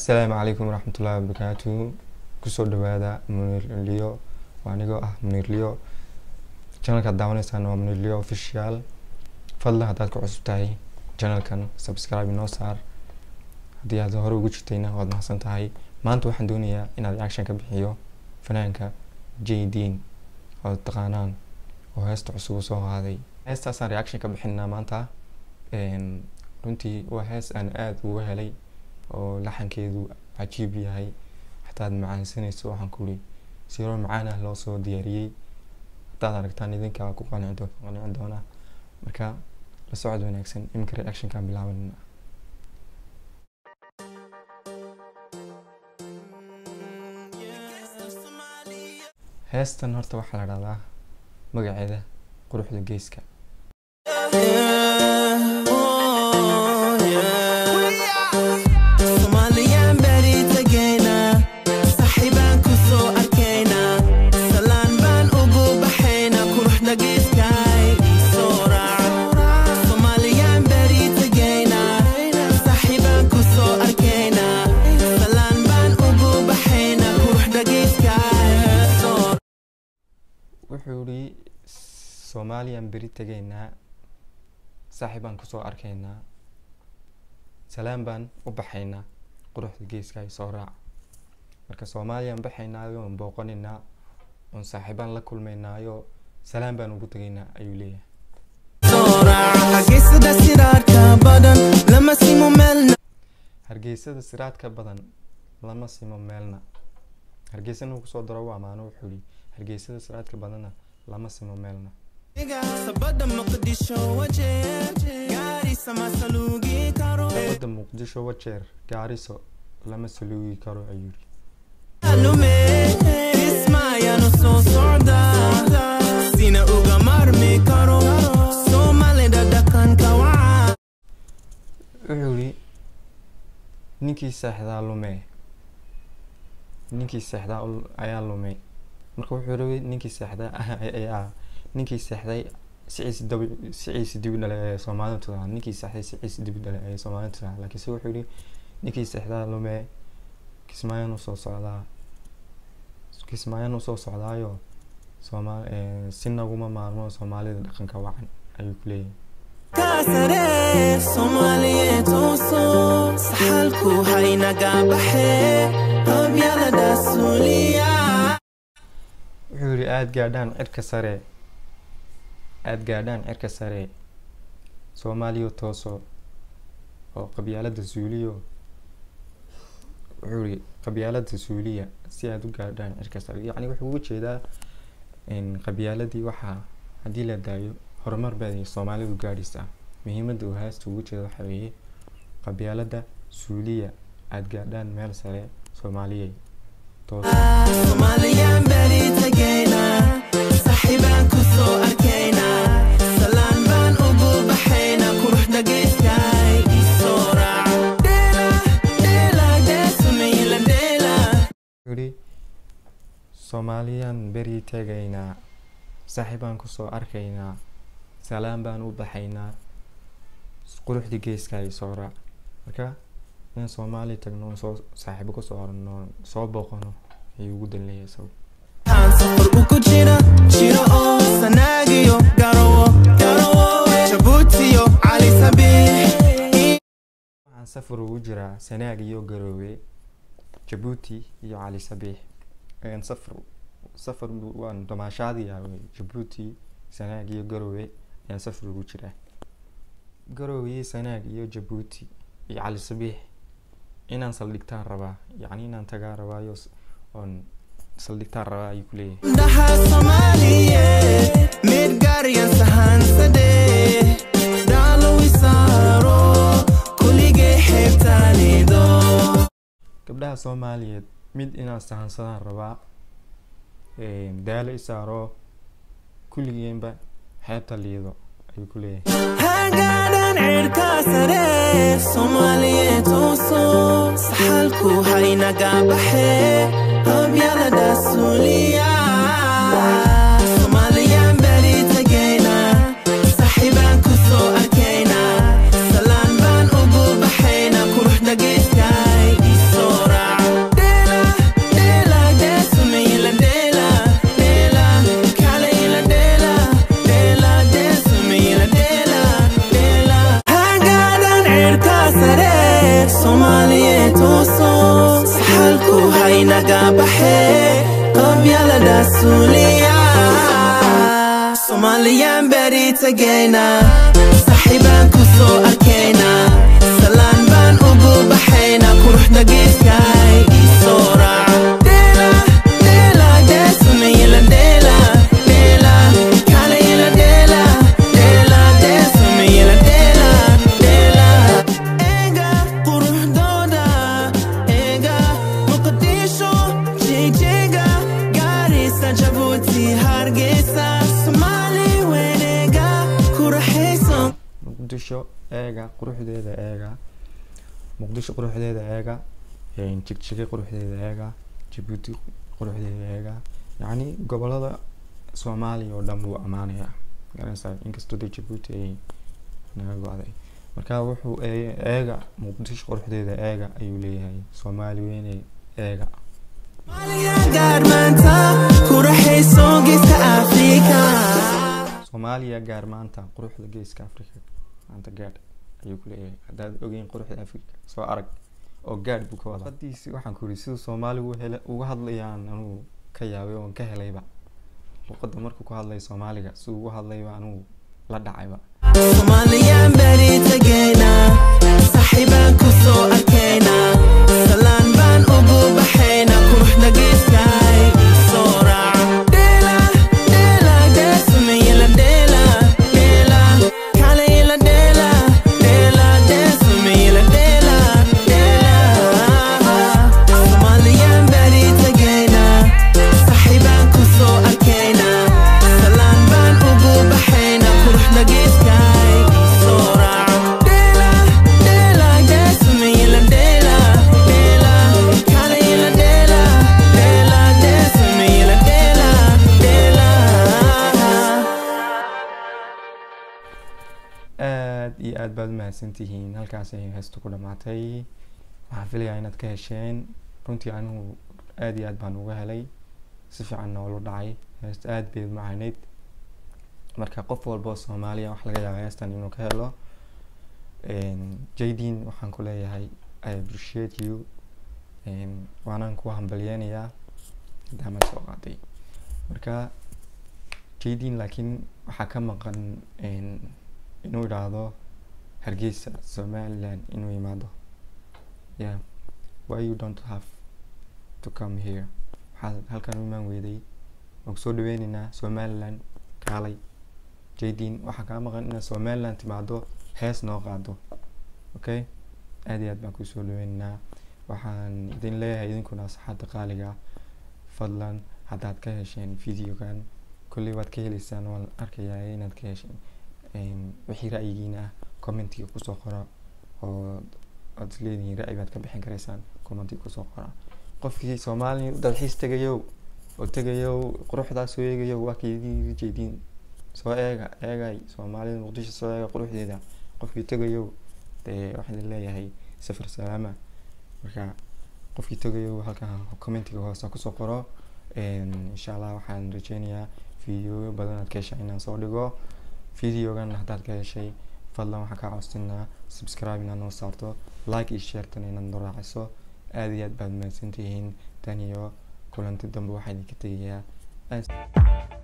assalaamu calaykum waraxmatullaahi wabarakaatu kusoo dhawaada muniir liyo waa anigoo ah muniir liyo channelkaad daawanaysaan waa muniir liyo official fadlan haddaad ku cusub tahay channelkan subscribe inoo saar haddii aad hore ugu jirtayna waad mahadsan tahay maanta waxaan doonayaa inaad reaction ka bixiyo fanaanka j dean oo taqaanaan oo heesta cusub soo qaaday heestaasaan reaction ka bixinaa maanta runtii waa hees aan aada uga helay oo laxankeedu cajiib yahay xataa aad macaansanayso waxaan kuli siro macaan ah loo soo diyaariyey haddaad aragtaan idinkaa ku qanci qanci doona marka la socod wanaagsan iminka reactionkan bilaabanina heestan horta waxaa la dhahdaa magaceeda quruxda geeska Somaliyan beri tegayna saaxiibaan ku soo arkayna salaan baan ugu baxayna quruxda geeskay soo raac Somaliyan beri tegayna saaxiibaan ku soo arkayna salaan baan ugu baxayna quruxda geeskay soo wuxuu yidhi soomaaliyan beri tegaynaa saaxiibaan kusoo arkaynaa salaan baan u baxaynaa quruxda geeska ay soo raac marka soomaaliyaan baxaynaayo oon booqanaynaa oon saaxiibaan la kulmaynaayo salaan baan ugu tegaynaa ayuu leeyahay hargeysada siraarka badan lama simo meelna hargeysada siraadka badan lama simo meelna hargeysana uu kusoo daro waa maano wuxuu yidhi hargeysada siraadka badanna lama simo meelna sabada muqdisho wajeer gaarisa ma saluugi karo labada muqdisho wajeer gaariso lama saluugi karo ayuu yidhi lume ismaayanu soo socda sina uga marmi karo soomaalida dhaqanka waca wuxuu yidhi ninkii seexdaa lume ninkii seexdaa ul- ayaa lume marka wuxuu rabay ninkii seexdaa ayaa ninkii seexday siciisi dab siciisi dibi dhalay ee soomaalida tudaa ninkii seexday siciisi dibi dhalay ee soomaalida tudaa laakiinse wuxuu yidhi ninkii seexdaa lume kismaayan usoo socdaa kismaayan usoo socdaayo soomaal si naguma maarmo soomaalida dhaqanka wacan ayuu ku leeyahay kaasare soomaaliyeed tooso saxalku haynaga baxe qabyalada suuliya wuxuu yidhi aada gaadhaan cirka sare aada gaadhaan cirka sare soomaaliya tooso oo qabyaalada suuliyo wuxuu yidhi qabyaalada suuliya si aada u gaadhaan cirka sare yacni wuxuu uga jeedaa in qabyaaladii waxaa haddii la daayo horumar bay soomaalidu gaadhaysaa muhiimadda uu haasta uga jeeda waxa weeye qabyaalada suuliya aada gaadhaan meel sare soomaaliyey tooso Somaliyan beri tegayna saaxiibaan ku soo arkayna salaan baan ugu baxayna quruxda geeskay isoo raac dheela dheela deesunayla dheela yidhi soomaaliyaan beri tegaynaa saaxiibaan kusoo arkaynaa salaan baan u baxaynaa quruxdii geeska ay soo raac marka in soomaaliya tagno oon soo saaxiibo kusoo orano soo booqano ayuu ugu danleeyahay isagu aan safar ugu jira jiro oo sanaagiyo garawo garawo jabuutiyo cali sabiix waxaan safar ugu jiraa sanaag iyo garoowe jabuuti iyo cali sabiix ayaan safar safar bu- waan damaashaadiyaa wey jabuuti sanaag iyo garoowe ayaan safar ugu jiraa garoowe sanaag iyo jabuuti iyo cali sabiix inaan saldhigtaan rabaa yacni inaan tagaa rabaayo s- oon saldhigtaan rabaa ayuu ku leeyahay dhaha soomaaliyeed midgaaryan sahansadee dhaalowisaaro kuligay xeebtaanido gabdhaha soomaaliyeed mid inaan sahansadaan rabaa daalo isaaro kulligeenba xeebta liido ayuu ku leeyahay hagaadhan cirka sare soomaaliyeed tooso saxalku haynaga baxe qabyalada suuliya Somaliyan beri tegayna saaxiibaan ku soo arkayna salaan baan ugu baxayna quruxda geeskay isoo naga baxe qabyalada suuliya Somaliyan beri tagayna Saxibaan ku soo arkayna Salaan baan ugu baxayna Quruxda geeskay isoo raaca Dela, dela, desumayla dela, dela Kalayla dela, dela, desumayla dela, dela Ega quruxdooda Ega Muqdisho, Jigjiga Garissa, Djibouti, Hargeysa Somali wenega ku raxaysan muqdisho eega quruxdeeda eega muqdisho quruxdeeda eega jigjige quruxdeeda eega jabuuti quruxdeeda eega yacni gobolada soomaaliya oo dhan buu ammaanaya garanaysaa inkastoo dee jabuuti ay naga go-day marka wuxuu ee- eega muqdisho quruxdeeda eega ayuu leeyahay soomaali weyne eega Somalia gaar maanta ku raxayso geeska Afrika soomaaliya gaar maanta quruxda geeska africa maanta gaadh ayuu ku leeyahay haddaad ogeyn quruxda africa soo arag oo gaadh buu ka wadaa hadiisi waxaan ku yidhi siduu soomaaligu hele uga hadlayaan anugu ka yaabay oon ka helayba luqadda markuu ku hadlay soomaaliga siduu ugu hadlayba anugu la dhacayba Somaliyan beri tagayna Saxibaan ku soo arkayna Salaan baan ugu baxayna Quruxda geeskay isoo raaca Dela, dela, desumayla dela, dela Kalayla dela, dela, desumayla dela, dela Somaliyan beri tagayna Saxibaan ku soo arkayna Salaan baan ugu baxayna Quruxda geeskay isoo raaca Dela, dela, desumayla dela, dela Kalayla dela, dela, desumayla dela, dela aad iyo aad baad umahadsantihiin halkaas ay heestu ku dhamaatay waxaan filayaa inaad ka hesheen runtii anigu aad iyo aad baan uga helay si fiican noola dhacay heesta aad bay umacaaneyd marka qof walba oo soomaaliya wax laga yaaba heestan inuu ka helo jadin waxaan ku leeyahay i appreciate you waanaan ku hambalyeynayaa maadaama soo qaaday marka jadin laakiin waxaa ka maqan inuu idhaahdo hargeysa somaliland inuu yimaado yeah why you don't have to come here waxaad halkan u imaan weyday waan kusoo dhaweyneynaa somaliland kaalay jadin waxaa kaa maqan inaad somaliland timaado hees noo qaado okay aad iyo aad baan kusoo dhaweyneynaa waxaan idin leeyahay idinkuna asxaabta qaaliga fadlan haddaad ka hesheen videogan kolley waad ka heleysaan waan arkayaa inaad ka hesheen wixii ra'yigiina ah commentiga kusoo qora oo aad isleedihiin ra'yi baad ka bixin karaysaan commentiga kusoo qora qofkii soomaali dalxiis tegayow oo tegayow quruxdaas soo eegayow waa kaydii jeediin soo eega eegay soomaalida muqdisho soo eega quruxdeeda qofkii tegayow dee waxaan idin leeyahay safar salaama marka qofkii tegayow halkan commentiga hoose kusoo qoro insha allah waxaan rajeynayaa videoyo badan aad ka heshaa inaan soo dhigo videogan haddaad ka heshay fadlan waxaan kaa codsanaa subscribe inaad noo saarto like iyo sharetana inaad noo raaciso aad iyo aad baad mahadsantihiin tan iyo kulanti dambe waxaa idinka tegayaa